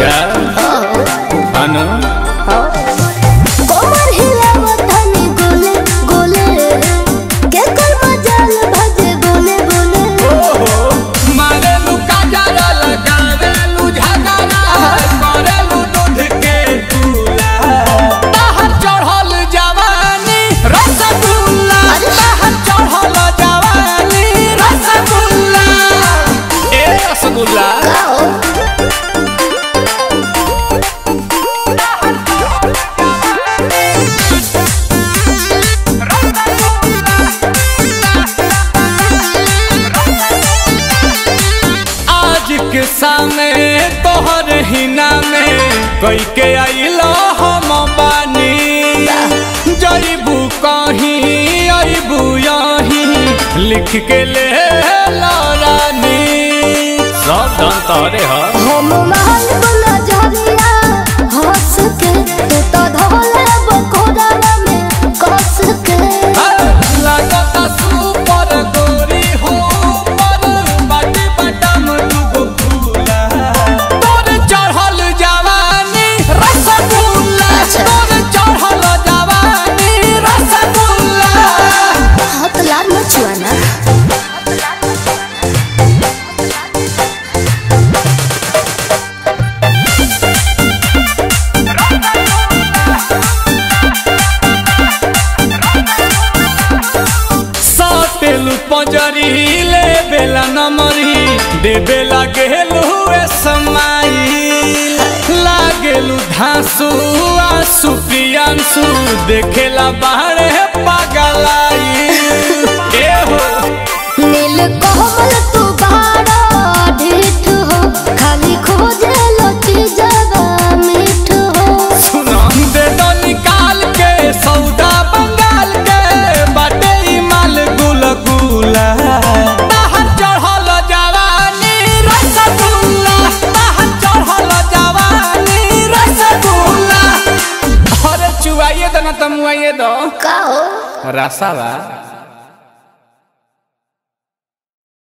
अच्छा अनु कोमर हिलावत हनी गोले गोले के कर मजाल भजे बोले बोले मारेलू काजरा लगावेलू झगड़ा करेलू दूध के चूल्हा बाहर चढ़ल जवानी रसगुल्ला बाहर चढ़ल जवानी रसगुल्ला ए रसगुल्ला आज के सामने तोहर हिना में कई के आइलो हम बानी जईबू कहीं अबू यहीं लिख के ले ला रानी सब धन तोहरे ह हम महल बना झरिया हंस के तू तो धोले बकोड़ा में कस के लागता सुपर गोरी हो पर बाटी बटम दुगो फूला तोर चढ़ल जवानी रसगुल्ला तोर चढ़ल जवानी रसगुल्ला हाथ लाल मचुआना सातेलु पंजरी ले बेला नमरी दे बेला गेलु ए समाई लागेलु धांसु आसु प्रियांसु देखेला बाहरे पागलाई ए हो नील कोमल तू बाड़ा ढीठ हो खाली खोजे लती जवा मीठ हो सुना दे दो निकाल के सौदा बंगाल के बाटे ई माल गुल गुला बाहर चढ़ल जवानी रसगुल्ला बाहर चढ़ल जवानी रसगुल्ला अरे चुवाइए दो ना तमुआइए दो का हो रसावा